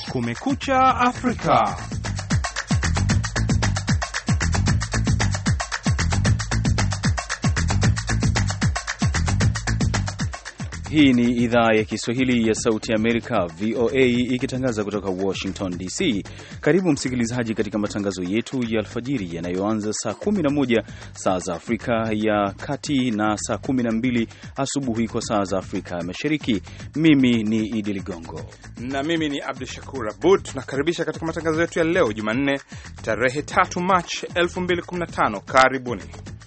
Kumekucha Afrika. Hii ni idhaa ya Kiswahili ya Sauti ya Amerika, VOA, ikitangaza kutoka Washington DC. Karibu msikilizaji, katika matangazo yetu ya alfajiri yanayoanza saa 11 saa za Afrika ya Kati na saa 12 asubuhi kwa saa za Afrika ya Mashariki. Mimi ni Idi Ligongo na mimi ni Abdu Shakur Abud. Tunakaribisha katika matangazo yetu ya leo Jumanne, tarehe 3 Machi 2015. Karibuni.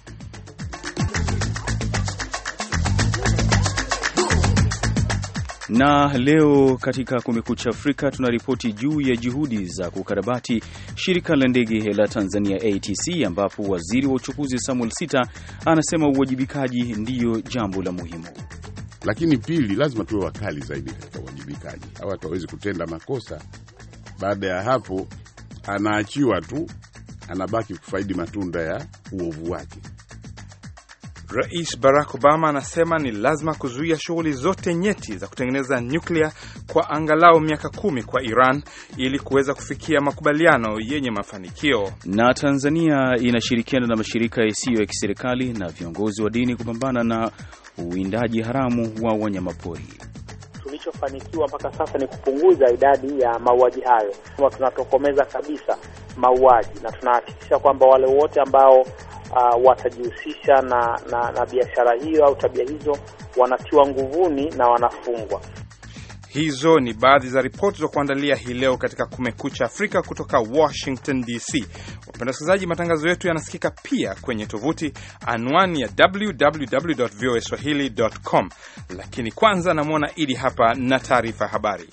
na leo katika Kumekucha Afrika tunaripoti juu ya juhudi za kukarabati shirika la ndege la Tanzania ATC, ambapo waziri wa uchukuzi Samuel Sita anasema uwajibikaji ndiyo jambo la muhimu. Lakini pili, lazima tuwe wakali zaidi katika uwajibikaji. Hawa watu hawezi kutenda makosa, baada ya hapo anaachiwa tu, anabaki kufaidi matunda ya uovu wake. Rais Barack Obama anasema ni lazima kuzuia shughuli zote nyeti za kutengeneza nyuklia kwa angalau miaka kumi kwa Iran ili kuweza kufikia makubaliano yenye mafanikio. Na Tanzania inashirikiana na mashirika yasiyo ya kiserikali na viongozi wa dini kupambana na uwindaji haramu wa wanyamapori. Tulichofanikiwa mpaka sasa ni kupunguza idadi ya mauaji hayo. Tunatokomeza kabisa mauaji na tunahakikisha kwamba wale wote ambao Uh, watajihusisha na, na, na biashara hiyo au tabia hizo wanatiwa nguvuni na wanafungwa. Hizo ni baadhi za ripoti za kuandalia hii leo katika Kumekucha Afrika kutoka Washington DC. Wapenda wasikilizaji, matangazo yetu yanasikika pia kwenye tovuti anwani ya www.voaswahili.com, lakini kwanza namwona Idi hapa na taarifa ya habari.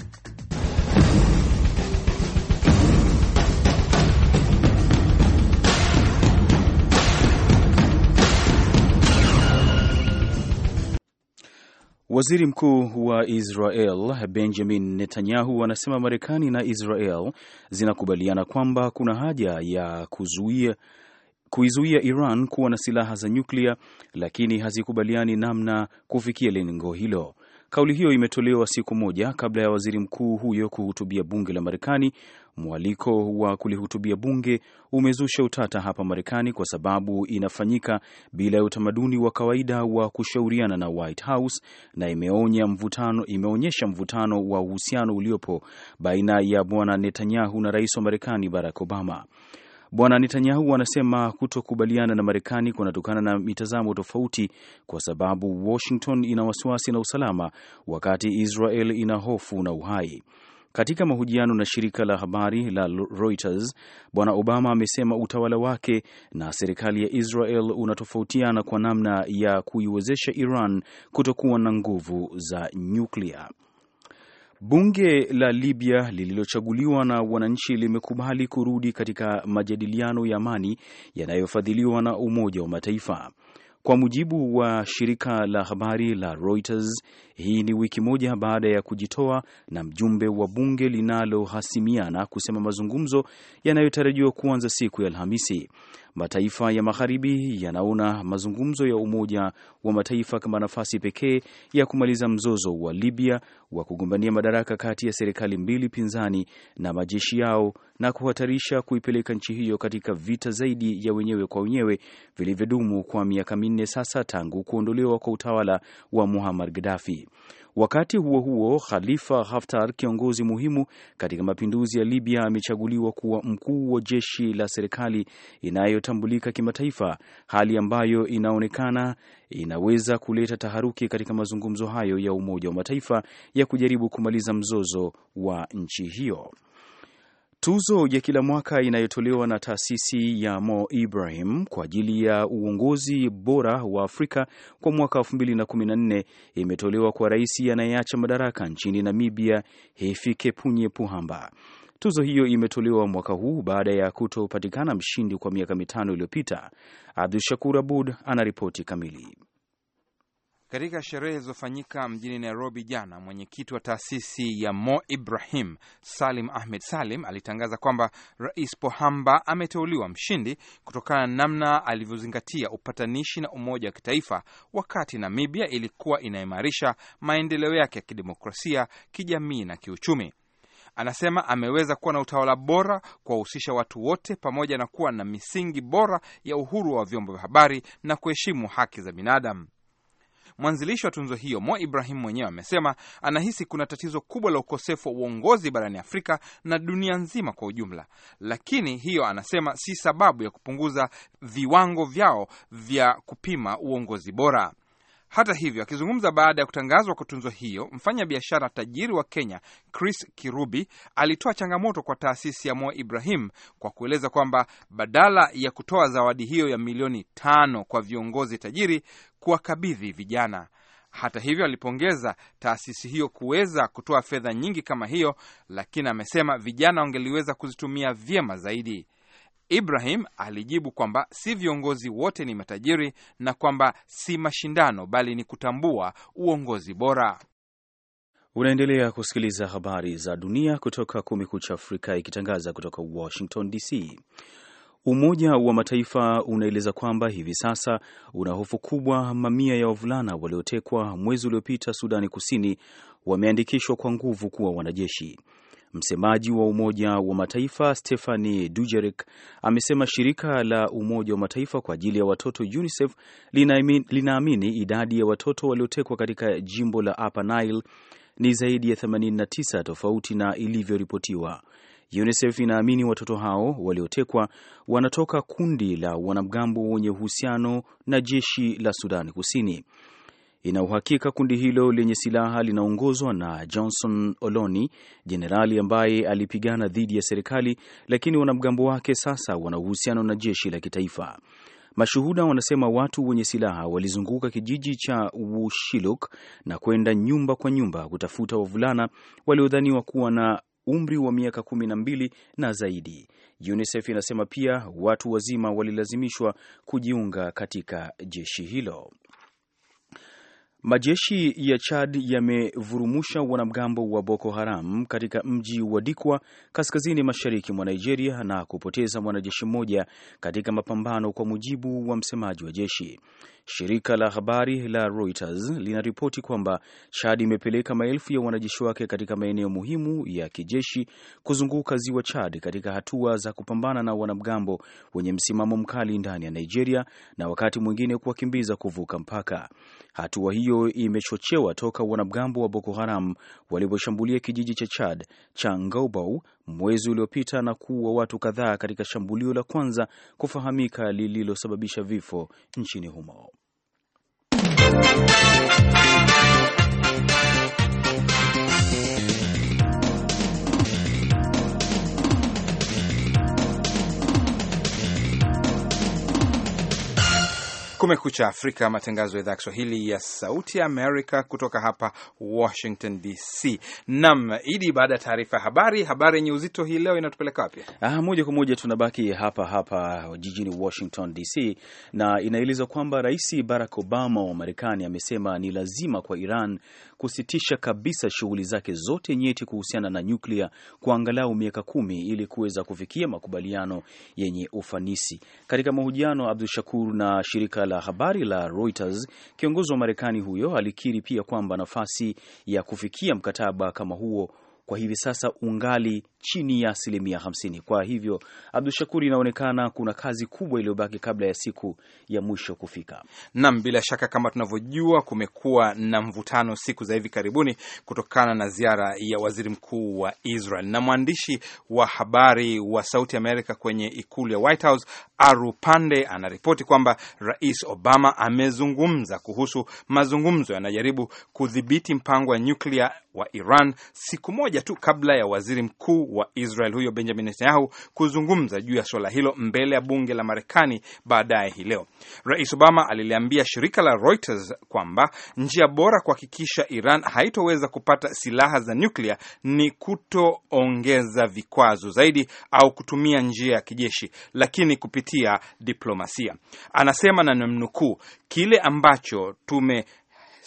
Waziri Mkuu wa Israel Benjamin Netanyahu anasema Marekani na Israel zinakubaliana kwamba kuna haja ya kuzuia kuizuia Iran kuwa na silaha za nyuklia, lakini hazikubaliani namna kufikia lengo hilo. Kauli hiyo imetolewa siku moja kabla ya waziri mkuu huyo kuhutubia bunge la Marekani. Mwaliko wa kulihutubia bunge umezusha utata hapa Marekani kwa sababu inafanyika bila ya utamaduni wa kawaida wa kushauriana na White House na imeonya mvutano, imeonyesha mvutano wa uhusiano uliopo baina ya bwana Netanyahu na rais wa Marekani Barack Obama. Bwana Netanyahu anasema kutokubaliana na Marekani kunatokana na mitazamo tofauti, kwa sababu Washington ina wasiwasi na usalama, wakati Israel ina hofu na uhai. Katika mahojiano na shirika la habari la Reuters, Bwana Obama amesema utawala wake na serikali ya Israel unatofautiana kwa namna ya kuiwezesha Iran kutokuwa na nguvu za nyuklia. Bunge la Libya lililochaguliwa na wananchi limekubali kurudi katika majadiliano ya amani yanayofadhiliwa na Umoja wa Mataifa. Kwa mujibu wa shirika la habari la Reuters, hii ni wiki moja baada ya kujitoa na mjumbe wa bunge linalohasimiana kusema mazungumzo yanayotarajiwa kuanza siku ya Alhamisi. Mataifa ya magharibi yanaona mazungumzo ya Umoja wa Mataifa kama nafasi pekee ya kumaliza mzozo wa Libya wa kugombania madaraka kati ya serikali mbili pinzani na majeshi yao na kuhatarisha kuipeleka nchi hiyo katika vita zaidi ya wenyewe kwa wenyewe vilivyodumu kwa miaka minne sasa tangu kuondolewa kwa utawala wa Muammar Gaddafi. Wakati huo huo, Khalifa Haftar, kiongozi muhimu katika mapinduzi ya Libya, amechaguliwa kuwa mkuu wa jeshi la serikali inayotambulika kimataifa, hali ambayo inaonekana inaweza kuleta taharuki katika mazungumzo hayo ya Umoja wa Mataifa ya kujaribu kumaliza mzozo wa nchi hiyo. Tuzo ya kila mwaka inayotolewa na taasisi ya Mo Ibrahim kwa ajili ya uongozi bora wa Afrika kwa mwaka 2014 imetolewa kwa rais anayeacha madaraka nchini Namibia, Hifikepunye Pohamba. Tuzo hiyo imetolewa mwaka huu baada ya kutopatikana mshindi kwa miaka mitano iliyopita. Abdu Shakur Abud anaripoti kamili. Katika sherehe zilizofanyika mjini Nairobi jana, mwenyekiti wa taasisi ya Mo Ibrahim Salim Ahmed Salim alitangaza kwamba Rais Pohamba ameteuliwa mshindi kutokana na namna alivyozingatia upatanishi na umoja wa kitaifa wakati Namibia ilikuwa inaimarisha maendeleo yake ya kidemokrasia, kijamii na kiuchumi. Anasema ameweza kuwa na utawala bora, kuwahusisha watu wote, pamoja na kuwa na misingi bora ya uhuru wa vyombo vya habari na kuheshimu haki za binadamu. Mwanzilishi wa tunzo hiyo Mo Ibrahim mwenyewe amesema anahisi kuna tatizo kubwa la ukosefu wa uongozi barani Afrika na dunia nzima kwa ujumla, lakini hiyo anasema si sababu ya kupunguza viwango vyao vya kupima uongozi bora. Hata hivyo, akizungumza baada ya kutangazwa kwa tunzo hiyo, mfanya biashara tajiri wa Kenya Chris Kirubi alitoa changamoto kwa taasisi ya Mo Ibrahim kwa kueleza kwamba badala ya kutoa zawadi hiyo ya milioni tano kwa viongozi tajiri, kuwakabidhi vijana. Hata hivyo, alipongeza taasisi hiyo kuweza kutoa fedha nyingi kama hiyo, lakini amesema vijana wangeliweza kuzitumia vyema zaidi. Ibrahim alijibu kwamba si viongozi wote ni matajiri na kwamba si mashindano bali ni kutambua uongozi bora. Unaendelea kusikiliza habari za dunia kutoka Kumekucha Afrika ikitangaza kutoka Washington DC. Umoja wa Mataifa unaeleza kwamba hivi sasa una hofu kubwa mamia ya wavulana waliotekwa mwezi uliopita Sudani Kusini wameandikishwa kwa nguvu kuwa wanajeshi. Msemaji wa Umoja wa Mataifa Stephanie Dujarric amesema shirika la Umoja wa Mataifa kwa ajili ya watoto UNICEF linaamini idadi ya watoto waliotekwa katika jimbo la Upper Nile ni zaidi ya 89 tofauti na ilivyoripotiwa. UNICEF inaamini watoto hao waliotekwa wanatoka kundi la wanamgambo wenye uhusiano na jeshi la Sudani Kusini. Ina uhakika kundi hilo lenye silaha linaongozwa na Johnson Oloni, jenerali ambaye alipigana dhidi ya serikali, lakini wanamgambo wake sasa wana uhusiano na jeshi la kitaifa. Mashuhuda wanasema watu wenye silaha walizunguka kijiji cha Wushiluk na kwenda nyumba kwa nyumba kutafuta wavulana waliodhaniwa kuwa na umri wa miaka kumi na mbili na zaidi. UNICEF inasema pia watu wazima walilazimishwa kujiunga katika jeshi hilo. Majeshi ya Chad yamevurumusha wanamgambo wa Boko Haram katika mji wa Dikwa kaskazini mashariki mwa Nigeria na kupoteza mwanajeshi mmoja katika mapambano, kwa mujibu wa msemaji wa jeshi. Shirika la habari la Reuters linaripoti kwamba Chad imepeleka maelfu ya wanajeshi wake katika maeneo muhimu ya kijeshi kuzunguka ziwa Chad katika hatua za kupambana na wanamgambo wenye msimamo mkali ndani ya Nigeria na wakati mwingine kuwakimbiza kuvuka mpaka. Hatua hiyo imechochewa toka wanamgambo wa Boko Haram waliposhambulia kijiji cha Chad cha Ngaubau mwezi uliopita na kuua watu kadhaa katika shambulio la kwanza kufahamika lililosababisha vifo nchini humo. Kumekucha Afrika, matangazo ya idhaa ya Kiswahili ya Sauti ya Amerika kutoka hapa Washington DC. Nam Idi, baada ya taarifa ya habari, habari yenye uzito hii leo inatupeleka wapi? Ah, moja kwa moja tunabaki hapa hapa jijini Washington DC, na inaelezwa kwamba Rais Barack Obama wa Marekani amesema ni lazima kwa Iran kusitisha kabisa shughuli zake zote nyeti kuhusiana na nyuklia kwa angalau miaka kumi ili kuweza kufikia makubaliano yenye ufanisi. Katika mahojiano Abdu Shakur na shirika la habari la Reuters, kiongozi wa Marekani huyo alikiri pia kwamba nafasi ya kufikia mkataba kama huo kwa hivi sasa ungali chini ya asilimia hamsini. Kwa hivyo, Abdu Shakur, inaonekana kuna kazi kubwa iliyobaki kabla ya siku ya mwisho kufika. Nam, bila shaka kama tunavyojua, kumekuwa na mvutano siku za hivi karibuni kutokana na ziara ya waziri mkuu wa Israel na mwandishi wa habari wa Sauti Amerika kwenye ikulu ya White House Aru Pande anaripoti kwamba Rais Obama amezungumza kuhusu mazungumzo yanajaribu kudhibiti mpango wa nyuklia wa Iran siku moja tu kabla ya waziri mkuu wa Israel huyo Benjamin Netanyahu kuzungumza juu ya suala hilo mbele ya bunge la Marekani baadaye hii leo. Rais Obama aliliambia shirika la Reuters kwamba njia bora kuhakikisha Iran haitoweza kupata silaha za nyuklia ni kutoongeza vikwazo zaidi au kutumia njia ya kijeshi, lakini kupitia diplomasia. Anasema na namnukuu, kile ambacho tume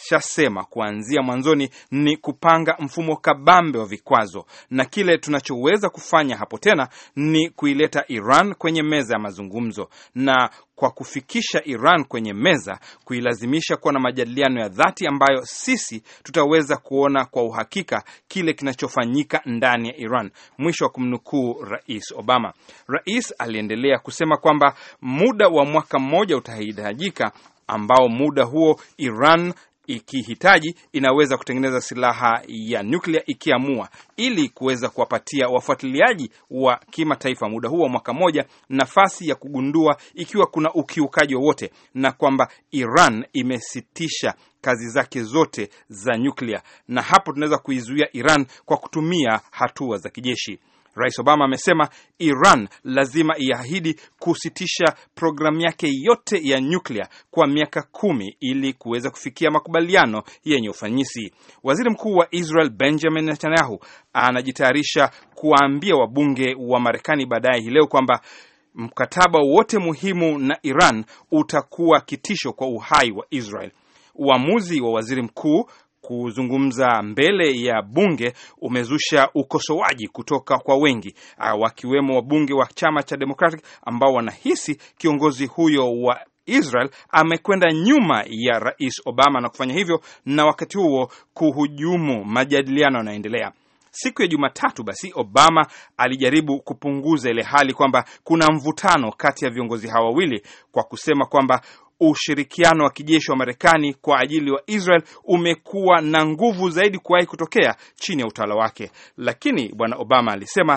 tumeshasema kuanzia mwanzoni ni kupanga mfumo kabambe wa vikwazo, na kile tunachoweza kufanya hapo tena ni kuileta Iran kwenye meza ya mazungumzo na kwa kufikisha Iran kwenye meza, kuilazimisha kuwa na majadiliano ya dhati ambayo sisi tutaweza kuona kwa uhakika kile kinachofanyika ndani ya Iran. Mwisho wa kumnukuu Rais Obama. Rais aliendelea kusema kwamba muda wa mwaka mmoja utahitajika, ambao muda huo Iran ikihitaji inaweza kutengeneza silaha ya nyuklia ikiamua, ili kuweza kuwapatia wafuatiliaji wa kimataifa muda huo wa mwaka mmoja nafasi ya kugundua ikiwa kuna ukiukaji wowote, na kwamba Iran imesitisha kazi zake zote za nyuklia, na hapo tunaweza kuizuia Iran kwa kutumia hatua za kijeshi. Rais Obama amesema Iran lazima iahidi kusitisha programu yake yote ya nyuklia kwa miaka kumi ili kuweza kufikia makubaliano yenye ufanisi. Waziri Mkuu wa Israel Benjamin Netanyahu anajitayarisha kuwaambia wabunge wa Marekani baadaye hii leo kwamba mkataba wote muhimu na Iran utakuwa kitisho kwa uhai wa Israel. Uamuzi wa waziri mkuu kuzungumza mbele ya bunge umezusha ukosoaji kutoka kwa wengi wakiwemo wabunge wa chama cha Democratic ambao wanahisi kiongozi huyo wa Israel amekwenda nyuma ya Rais Obama na kufanya hivyo na wakati huo kuhujumu majadiliano yanayoendelea. Siku ya Jumatatu basi Obama alijaribu kupunguza ile hali kwamba kuna mvutano kati ya viongozi hawa wawili kwa kusema kwamba ushirikiano wa kijeshi wa Marekani kwa ajili wa Israel umekuwa na nguvu zaidi kuwahi kutokea chini ya utawala wake, lakini bwana Obama alisema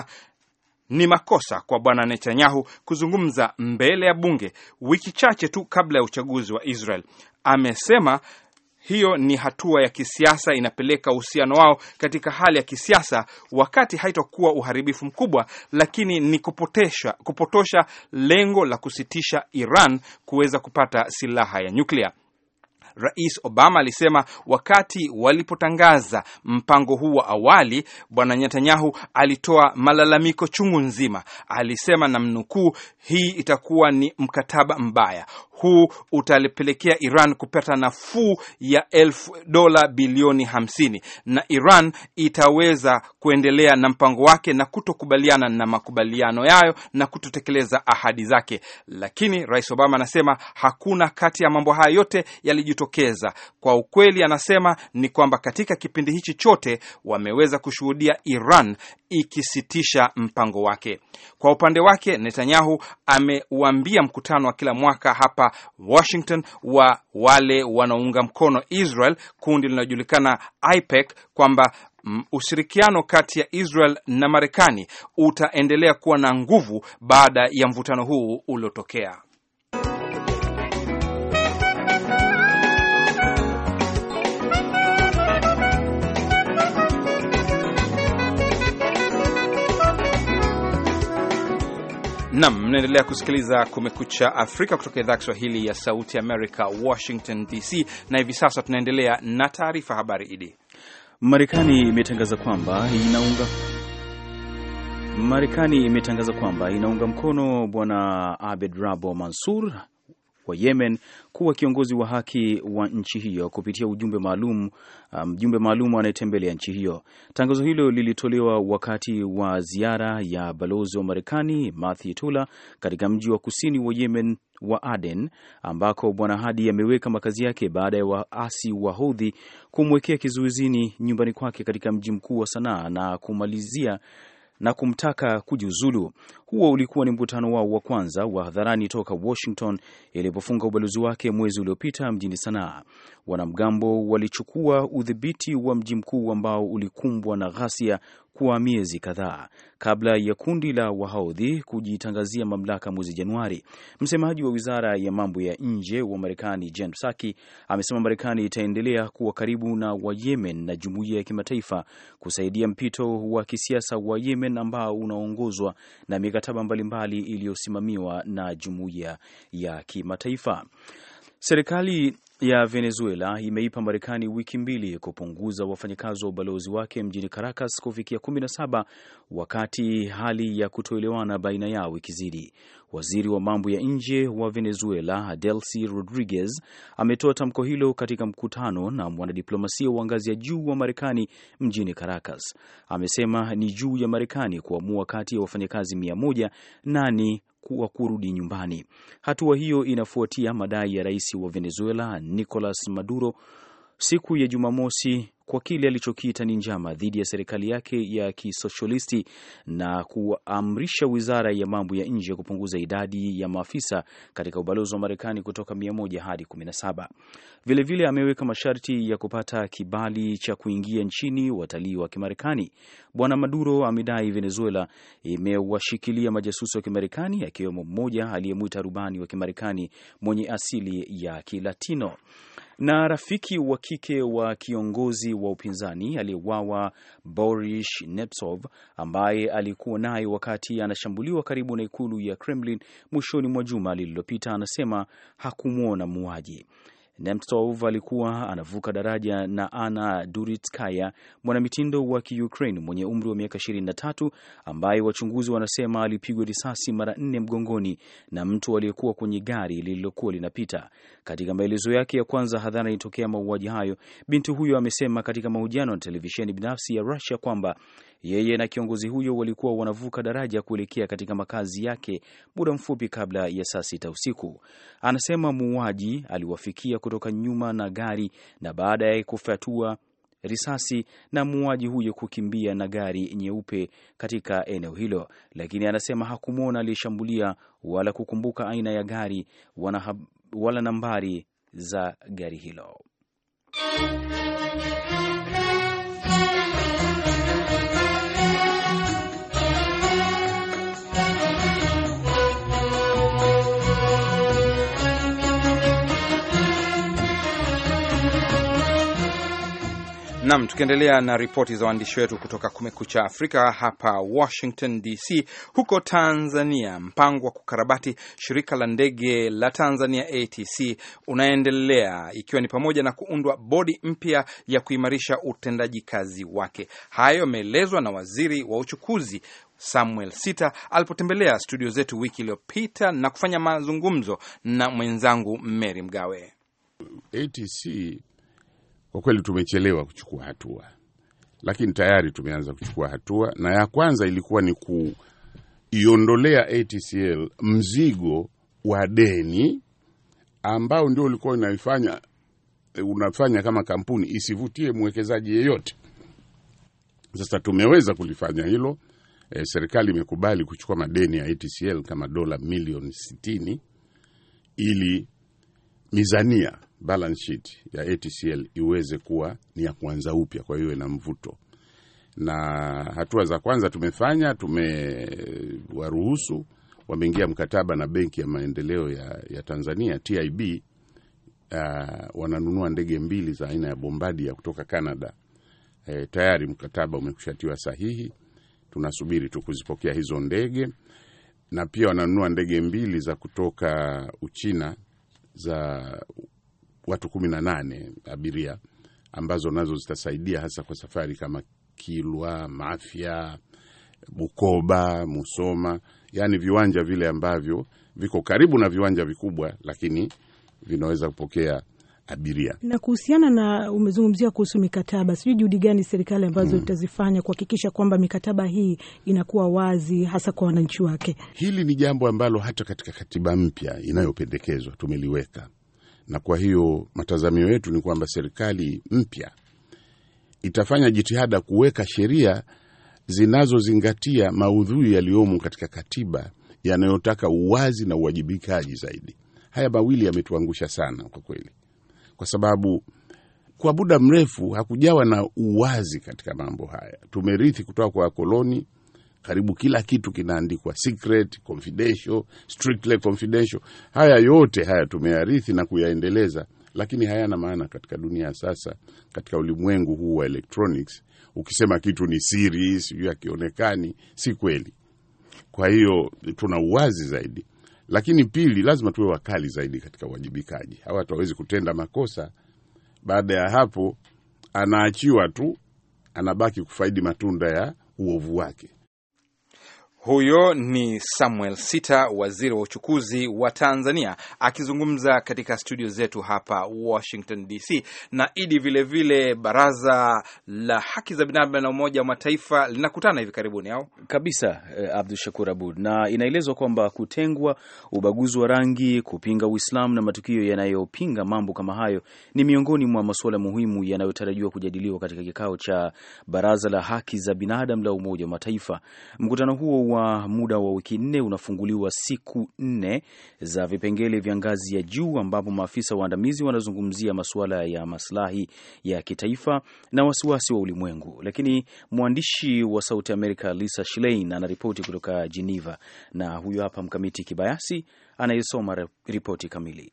ni makosa kwa bwana Netanyahu kuzungumza mbele ya bunge wiki chache tu kabla ya uchaguzi wa Israel. Amesema hiyo ni hatua ya kisiasa, inapeleka uhusiano wao katika hali ya kisiasa, wakati haitakuwa uharibifu mkubwa, lakini ni kupotosha, kupotosha lengo la kusitisha Iran kuweza kupata silaha ya nyuklia. Rais Obama alisema wakati walipotangaza mpango huu wa awali, bwana Netanyahu alitoa malalamiko chungu nzima. Alisema na mnukuu, hii itakuwa ni mkataba mbaya huu utalipelekea Iran kupata nafuu ya elfu dola bilioni hamsini na Iran itaweza kuendelea na mpango wake na kutokubaliana na makubaliano yayo na kutotekeleza ahadi zake. Lakini Rais Obama anasema hakuna kati ya mambo haya yote yalijitokeza. Kwa ukweli, anasema ni kwamba katika kipindi hichi chote wameweza kushuhudia Iran ikisitisha mpango wake. Kwa upande wake, Netanyahu ameuambia mkutano wa kila mwaka hapa Washington wa wale wanaounga mkono Israel, kundi linalojulikana IPEC, kwamba ushirikiano kati ya Israel na Marekani utaendelea kuwa na nguvu baada ya mvutano huu uliotokea. Nam, mnaendelea kusikiliza Kumekucha Afrika kutoka idhaa ya Kiswahili ya Sauti Amerika, Washington DC, na hivi sasa tunaendelea na taarifa habari. Idi, Marekani imetangaza kwamba inaunga Marekani imetangaza kwamba inaunga mkono Bwana Abed Rabo Mansur wa Yemen kuwa kiongozi wa haki wa nchi hiyo kupitia ujumbe maalum mjumbe um, maalum anayetembelea nchi hiyo. Tangazo hilo lilitolewa wakati wa ziara ya balozi wa Marekani Matthew Tula katika mji wa kusini wa Yemen wa Aden ambako bwana Hadi ameweka makazi yake baada ya waasi wa Houthi kumwekea kizuizini nyumbani kwake katika mji mkuu wa Sanaa na kumalizia na kumtaka kujiuzulu. Huo ulikuwa ni mkutano wao wa kwanza wa hadharani toka Washington ilipofunga ubalozi wake mwezi uliopita mjini Sanaa. Wanamgambo walichukua udhibiti wa mji mkuu ambao ulikumbwa na ghasia kwa miezi kadhaa kabla ya kundi la Wahaudhi kujitangazia mamlaka mwezi Januari. Msemaji wa wizara ya mambo ya nje wa Marekani Jen Psaki amesema Marekani itaendelea kuwa karibu na Wayemen na jumuiya ya kimataifa kusaidia mpito wa kisiasa wa Yemen ambao unaongozwa na mikataba mbalimbali iliyosimamiwa na jumuiya ya kimataifa. Serikali ya Venezuela imeipa Marekani wiki mbili kupunguza wafanyakazi wa ubalozi wake mjini Caracas kufikia 17 wakati hali ya kutoelewana baina yao ikizidi. Waziri wa mambo ya nje wa Venezuela Delcy Rodriguez ametoa tamko hilo katika mkutano na mwanadiplomasia wa ngazi ya juu wa Marekani mjini Caracas. Amesema ni juu ya Marekani kuamua kati ya wafanyakazi mia moja nani wa kurudi nyumbani. Hatua hiyo inafuatia madai ya rais wa Venezuela Nicolas Maduro siku ya Jumamosi kwa kile alichokiita ni njama dhidi ya serikali yake ya kisoshalisti na kuamrisha wizara ya mambo ya nje kupunguza idadi ya maafisa katika ubalozi wa Marekani kutoka 100 hadi 17. Vilevile ameweka masharti ya kupata kibali cha kuingia nchini watalii wa Kimarekani. Bwana Maduro amedai Venezuela imewashikilia majasusi wa Kimarekani akiwemo mmoja aliyemwita rubani wa Kimarekani mwenye asili ya Kilatino na rafiki wa kike wa kiongozi wa upinzani aliyeuawa Boris Nemtsov, ambaye alikuwa naye wakati anashambuliwa karibu na ikulu ya Kremlin mwishoni mwa juma lililopita, anasema hakumwona muuaji. Nemtsov alikuwa anavuka daraja na Anna Duritskaya, mwanamitindo wa Kiukraine mwenye umri wa miaka 23, ambaye wachunguzi wanasema alipigwa risasi mara nne mgongoni na mtu aliyekuwa kwenye gari lililokuwa linapita. Katika maelezo yake ya kwanza hadharani tokea mauaji hayo, binti huyo amesema katika mahojiano na televisheni binafsi ya Russia kwamba yeye na kiongozi huyo walikuwa wanavuka daraja kuelekea katika makazi yake muda mfupi kabla ya saa sita usiku. Anasema muuaji aliwafikia kutoka nyuma na gari na baada ya kufyatua risasi na muuaji huyo kukimbia na gari nyeupe katika eneo hilo, lakini anasema hakumwona aliyeshambulia wala kukumbuka aina ya gari wala, wala nambari za gari hilo. Nam, tukiendelea na ripoti za waandishi wetu kutoka Kumekucha Afrika hapa Washington DC. Huko Tanzania, mpango wa kukarabati shirika la ndege la Tanzania ATC unaendelea ikiwa ni pamoja na kuundwa bodi mpya ya kuimarisha utendaji kazi wake. Hayo yameelezwa na waziri wa uchukuzi Samuel Sita alipotembelea studio zetu wiki iliyopita na kufanya mazungumzo na mwenzangu Mary Mgawe. ATC kwa kweli tumechelewa kuchukua hatua, lakini tayari tumeanza kuchukua hatua, na ya kwanza ilikuwa ni kuiondolea ATCL mzigo wa deni ambao ndio ulikuwa unaifanya unafanya kama kampuni isivutie mwekezaji yeyote. Sasa tumeweza kulifanya hilo. E, serikali imekubali kuchukua madeni ya ATCL kama dola milioni sitini ili mizania balance sheet ya ATCL iweze kuwa ni ya kuanza upya, kwa hiyo ina mvuto. Na hatua za kwanza tumefanya, tumewaruhusu wameingia mkataba na Benki ya Maendeleo ya, ya Tanzania TIB. Uh, wananunua ndege mbili za aina ya Bombardier kutoka Canada. E, tayari mkataba umekushatiwa sahihi, tunasubiri tu kuzipokea hizo ndege, na pia wananunua ndege mbili za kutoka Uchina za watu kumi na nane abiria ambazo nazo zitasaidia hasa kwa safari kama Kilwa, Mafia, Bukoba, Musoma, yaani viwanja vile ambavyo viko karibu na viwanja vikubwa, lakini vinaweza kupokea abiria. Na kuhusiana na umezungumzia kuhusu mikataba, sijui juhudi gani serikali ambazo itazifanya kuhakikisha kwamba mikataba hii inakuwa wazi hasa kwa wananchi wake. Hili ni jambo ambalo hata katika katiba mpya inayopendekezwa tumeliweka, na kwa hiyo matazamio yetu ni kwamba serikali mpya itafanya jitihada kuweka sheria zinazozingatia maudhui yaliyomo katika katiba yanayotaka uwazi na uwajibikaji zaidi. Haya mawili yametuangusha sana kwa kweli, kwa sababu kwa muda mrefu hakujawa na uwazi katika mambo haya. Tumerithi kutoka kwa wakoloni, karibu kila kitu kinaandikwa secret, confidential, strictly confidential. Haya yote haya tumeyarithi na kuyaendeleza, lakini hayana maana katika dunia ya sasa, katika ulimwengu huu wa electronics. Ukisema kitu ni siri, sijui akionekani, si kweli. Kwa hiyo tuna uwazi zaidi, Lakini pili, lazima tuwe wakali zaidi katika uwajibikaji. Hawa watu hawezi kutenda makosa, baada ya hapo anaachiwa tu, anabaki kufaidi matunda ya uovu wake. Huyo ni Samuel Sita, waziri wa uchukuzi wa Tanzania, akizungumza katika studio zetu hapa Washington DC. Na idi vilevile vile, baraza la haki za binadamu na Umoja wa Mataifa linakutana hivi karibuni au kabisa, eh, Abdu Shakur Abud, na inaelezwa kwamba kutengwa, ubaguzi wa rangi, kupinga Uislamu na matukio yanayopinga mambo kama hayo ni miongoni mwa masuala muhimu yanayotarajiwa kujadiliwa katika kikao cha baraza la haki za binadamu la Umoja wa Mataifa. Mkutano huo wa muda wa wiki nne unafunguliwa siku nne za vipengele vya ngazi ya juu ambapo maafisa waandamizi wanazungumzia masuala ya maslahi ya kitaifa na wasiwasi wa ulimwengu. Lakini mwandishi wa Sauti Amerika Lisa Schlein anaripoti kutoka Geneva, na huyo hapa Mkamiti Kibayasi anayesoma ripoti kamili.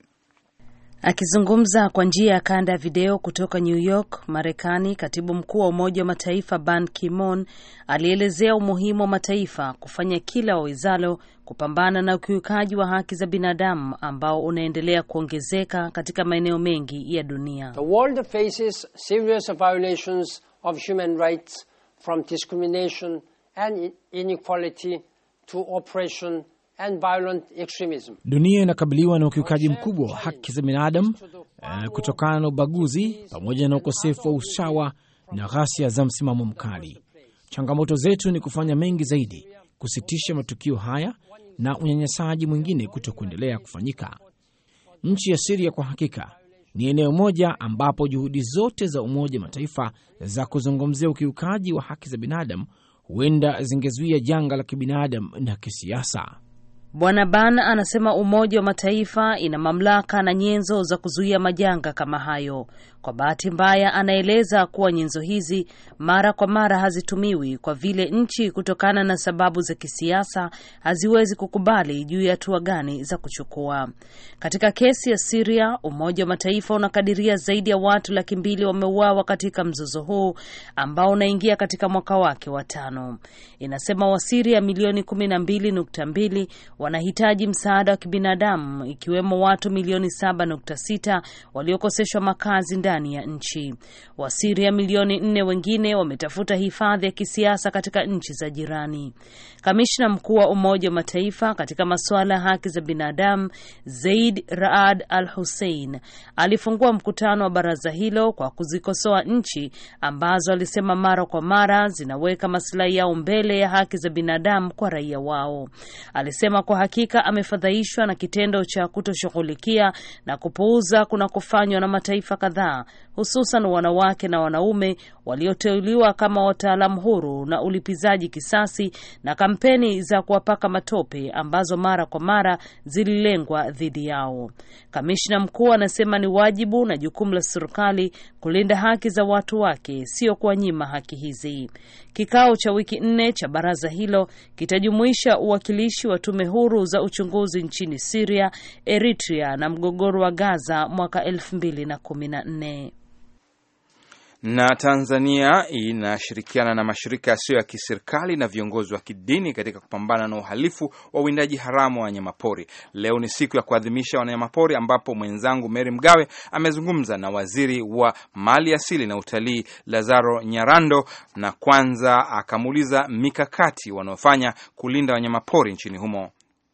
Akizungumza kwa njia ya kanda ya video kutoka New York, Marekani, katibu mkuu wa Umoja wa Mataifa Ban Ki-moon alielezea umuhimu wa mataifa kufanya kila wawezalo kupambana na ukiukaji wa haki za binadamu ambao unaendelea kuongezeka katika maeneo mengi ya dunia. The world faces serious violations of human rights from discrimination and inequality to oppression and violent extremism. Dunia inakabiliwa na ukiukaji mkubwa wa haki za binadamu uh, kutokana na ubaguzi pamoja na ukosefu wa usawa na ghasia za msimamo mkali. Changamoto zetu ni kufanya mengi zaidi kusitisha matukio haya na unyanyasaji mwingine kuto kuendelea kufanyika. Nchi ya Siria kwa hakika ni eneo moja ambapo juhudi zote za Umoja wa Mataifa za kuzungumzia ukiukaji wa haki za binadamu huenda zingezuia janga la kibinadamu na kisiasa. Bwana Ban anasema Umoja wa Mataifa ina mamlaka na nyenzo za kuzuia majanga kama hayo. Kwa bahati mbaya, anaeleza kuwa nyenzo hizi mara kwa mara hazitumiwi kwa vile nchi, kutokana na sababu za kisiasa, haziwezi kukubali juu ya hatua gani za kuchukua. Katika kesi ya Siria, Umoja wa Mataifa unakadiria zaidi ya watu laki mbili wameuawa katika mzozo huu ambao unaingia katika mwaka wake wa tano. Inasema Wasiria milioni kumi na mbili nukta mbili wanahitaji msaada wa kibinadamu ikiwemo watu milioni 7.6 waliokoseshwa makazi ndani ya nchi. Wasiria milioni nne wengine wametafuta hifadhi ya kisiasa katika nchi za jirani. Kamishna mkuu wa Umoja wa Mataifa katika masuala ya haki za binadamu Zaid Raad Al Hussein alifungua mkutano wa baraza hilo kwa kuzikosoa nchi ambazo alisema mara kwa mara zinaweka masilahi yao mbele ya haki za binadamu kwa raia wao. Alisema kwa hakika amefadhaishwa na kitendo cha kutoshughulikia na kupuuza kunakofanywa na mataifa kadhaa, hususan wanawake na wanaume walioteuliwa kama wataalamu huru na ulipizaji kisasi na kampeni za kuwapaka matope ambazo mara kwa mara zililengwa dhidi yao. Kamishna mkuu anasema ni wajibu na jukumu la serikali kulinda haki za watu wake, sio kuwanyima haki hizi. Kikao cha wiki nne cha baraza hilo kitajumuisha uwakilishi wa tume huru za uchunguzi nchini Syria, Eritrea na mgogoro wa Gaza mwaka elfu mbili na kumi na nne. Na Tanzania inashirikiana na mashirika yasiyo ya kiserikali na viongozi wa kidini katika kupambana na uhalifu wa uwindaji haramu wa wanyamapori. Leo ni siku ya kuadhimisha wanyamapori, ambapo mwenzangu Mary Mgawe amezungumza na waziri wa mali asili na utalii Lazaro Nyarando, na kwanza akamuuliza mikakati wanaofanya kulinda wanyamapori nchini humo.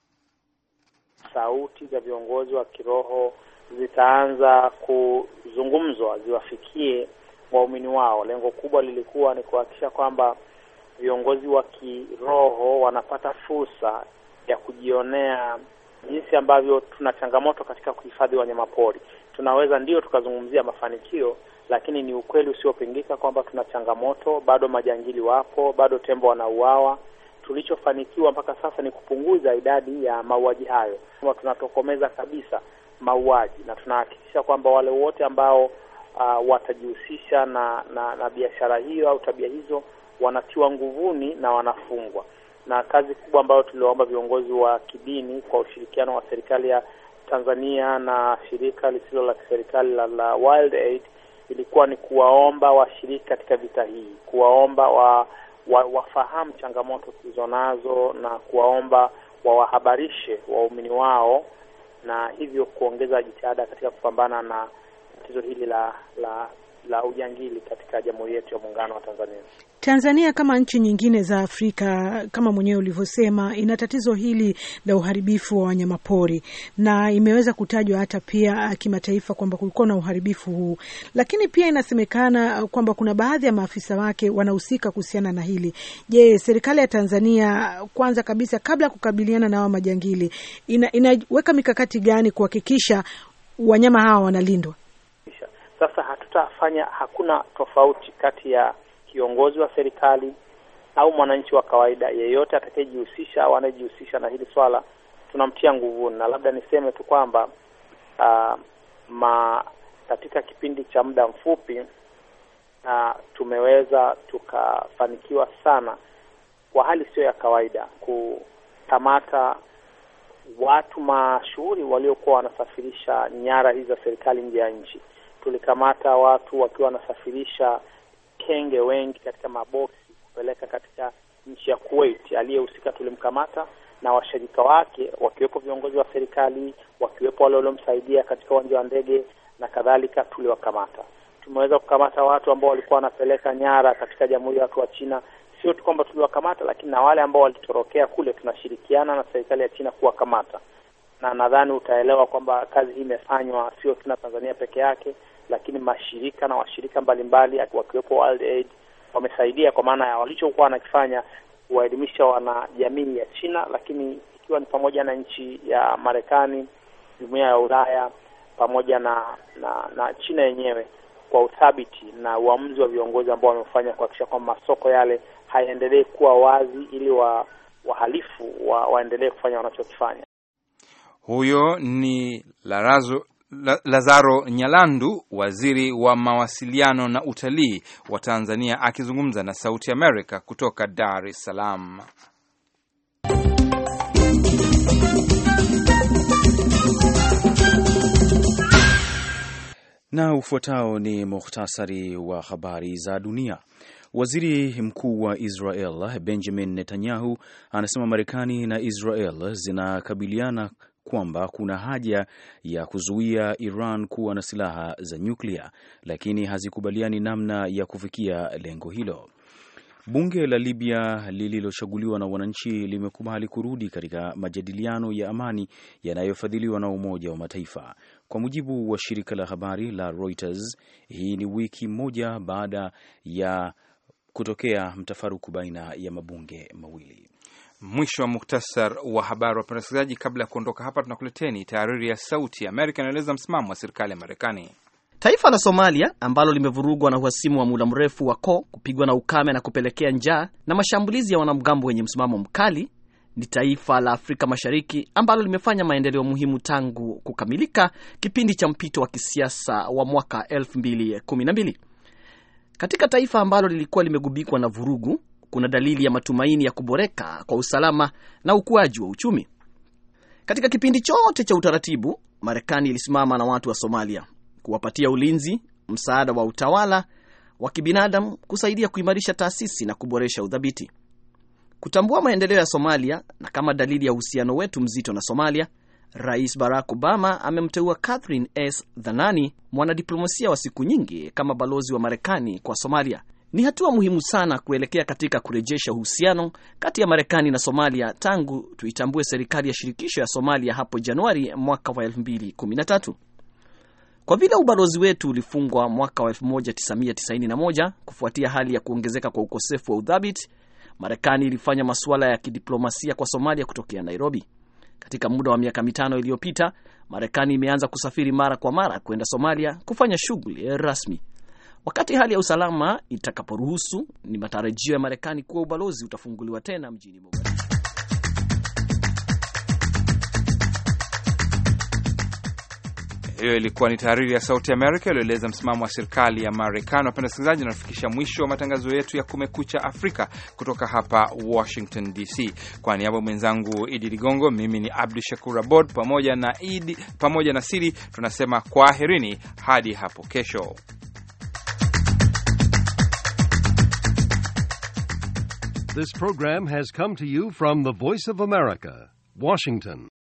Sauti za viongozi wa kiroho zitaanza kuzungumzwa ziwafikie waumini wao. Lengo kubwa lilikuwa ni kuhakikisha kwamba viongozi wa kiroho wanapata fursa ya kujionea jinsi ambavyo tuna changamoto katika kuhifadhi wanyamapori. Tunaweza ndio tukazungumzia mafanikio, lakini ni ukweli usiopingika kwamba tuna changamoto, bado majangili wapo, bado tembo wanauawa. Tulichofanikiwa mpaka sasa ni kupunguza idadi ya mauaji hayo, tunatokomeza kabisa mauaji na tunahakikisha kwamba wale wote ambao Uh, watajihusisha na na, na biashara hiyo au tabia hizo wanatiwa nguvuni na wanafungwa. Na kazi kubwa ambayo tuliwaomba viongozi wa kidini kwa ushirikiano wa serikali ya Tanzania na shirika lisilo la kiserikali la, la Wild Aid ilikuwa ni kuwaomba washiriki katika vita hii, kuwaomba wa, wa, wafahamu changamoto tulizonazo na kuwaomba wawahabarishe waumini wao na hivyo kuongeza jitihada katika kupambana na tatizo hili la la la ujangili katika jamhuri yetu ya muungano wa Tanzania. Tanzania kama nchi nyingine za Afrika kama mwenyewe ulivyosema, ina tatizo hili la uharibifu wa wanyamapori na imeweza kutajwa hata pia kimataifa kwamba kulikuwa na uharibifu huu, lakini pia inasemekana kwamba kuna baadhi ya maafisa wake wanahusika kuhusiana na hili. Je, serikali ya Tanzania kwanza kabisa, kabla ya kukabiliana na hawa majangili, ina, inaweka mikakati gani kuhakikisha wanyama hawa wanalindwa? Sasa hatutafanya, hakuna tofauti kati ya kiongozi wa serikali au mwananchi wa kawaida yeyote atakayejihusisha au anayejihusisha na hili swala, tunamtia nguvuni. Na labda niseme tu kwamba uh, ma katika kipindi cha muda mfupi uh, tumeweza tukafanikiwa sana kwa hali sio ya kawaida kukamata watu mashuhuri waliokuwa wanasafirisha nyara hizi za serikali nje ya nchi. Tulikamata watu wakiwa wanasafirisha kenge wengi katika maboksi kupeleka katika nchi ya Kuwait. Aliyehusika tulimkamata na washirika wake, wakiwepo viongozi wa serikali, wakiwepo wale waliomsaidia katika uwanja wa ndege na kadhalika, tuliwakamata. Tumeweza kukamata watu ambao walikuwa wanapeleka nyara katika jamhuri ya watu wa China. Sio tu kwamba tuliwakamata, lakini na wale ambao walitorokea kule, tunashirikiana na serikali ya China kuwakamata, na nadhani utaelewa kwamba kazi hii imefanywa sio tu na Tanzania peke yake lakini mashirika na washirika mbalimbali wakiwepo World Aid wamesaidia, kwa maana ya walichokuwa wanakifanya kuwaelimisha wanajamii ya China, lakini ikiwa ni pamoja na nchi ya Marekani, jumuiya ya Ulaya pamoja na na, na China yenyewe kwa uthabiti na uamuzi wa viongozi ambao wamefanya kuhakikisha kwamba masoko yale hayaendelee kuwa wazi ili wa wahalifu wa, waendelee kufanya wanachokifanya. Huyo ni Larazo Lazaro Nyalandu, waziri wa mawasiliano na utalii wa Tanzania, akizungumza na Sauti Amerika kutoka Dar es Salaam. Na ufuatao ni muhtasari wa habari za dunia. Waziri mkuu wa Israel Benjamin Netanyahu anasema Marekani na Israel zinakabiliana kwamba kuna haja ya kuzuia Iran kuwa na silaha za nyuklia, lakini hazikubaliani namna ya kufikia lengo hilo. Bunge la Libya lililochaguliwa na wananchi limekubali kurudi katika majadiliano ya amani yanayofadhiliwa na Umoja wa Mataifa. Kwa mujibu wa shirika la habari la Reuters, hii ni wiki moja baada ya kutokea mtafaruku baina ya mabunge mawili. Mwisho wa muktasar wa habari. Wapenda wasikilizaji, kabla ya kuondoka hapa, tunakuleteni tahariri ya Sauti ya Amerika inaeleza msimamo wa serikali ya Marekani. Taifa la Somalia ambalo limevurugwa na uhasimu wa muda mrefu wa koo kupigwa na ukame na kupelekea njaa na mashambulizi ya wanamgambo wenye msimamo mkali ni taifa la Afrika Mashariki ambalo limefanya maendeleo muhimu tangu kukamilika kipindi cha mpito wa kisiasa wa mwaka 2012. Katika taifa ambalo lilikuwa limegubikwa na vurugu, kuna dalili ya matumaini ya kuboreka kwa usalama na ukuaji wa uchumi. Katika kipindi chote cha utaratibu, Marekani ilisimama na watu wa Somalia kuwapatia ulinzi, msaada wa utawala wa kibinadamu, kusaidia kuimarisha taasisi na kuboresha udhabiti. Kutambua maendeleo ya Somalia na kama dalili ya uhusiano wetu mzito na Somalia, Rais Barack Obama amemteua Catherine S Dhanani, mwanadiplomasia wa siku nyingi, kama balozi wa Marekani kwa Somalia. Ni hatua muhimu sana kuelekea katika kurejesha uhusiano kati ya Marekani na Somalia tangu tuitambue serikali ya shirikisho ya Somalia hapo Januari mwaka wa 2013. Kwa vile ubalozi wetu ulifungwa mwaka wa 1991 kufuatia hali ya kuongezeka kwa ukosefu wa udhabiti, Marekani ilifanya masuala ya kidiplomasia kwa Somalia kutokea Nairobi. Katika muda wa miaka mitano iliyopita, Marekani imeanza kusafiri mara kwa mara kwenda Somalia kufanya shughuli rasmi. Wakati hali ya usalama itakaporuhusu, ni matarajio ya Marekani kuwa ubalozi utafunguliwa tena mjini Mogadishu. Hiyo ilikuwa ni tahariri ya Sauti Amerika iliyoeleza msimamo wa serikali ya Marekani. Wapenda wasikilizaji, unafikisha mwisho wa matangazo yetu ya Kumekucha Afrika kutoka hapa Washington DC. Kwa niaba ya mwenzangu Idi Ligongo, mimi ni Abdu Shakur Abod pamoja na Idi pamoja na Sidi tunasema kwaherini hadi hapo kesho. This program has come to you from the Voice of America, Washington.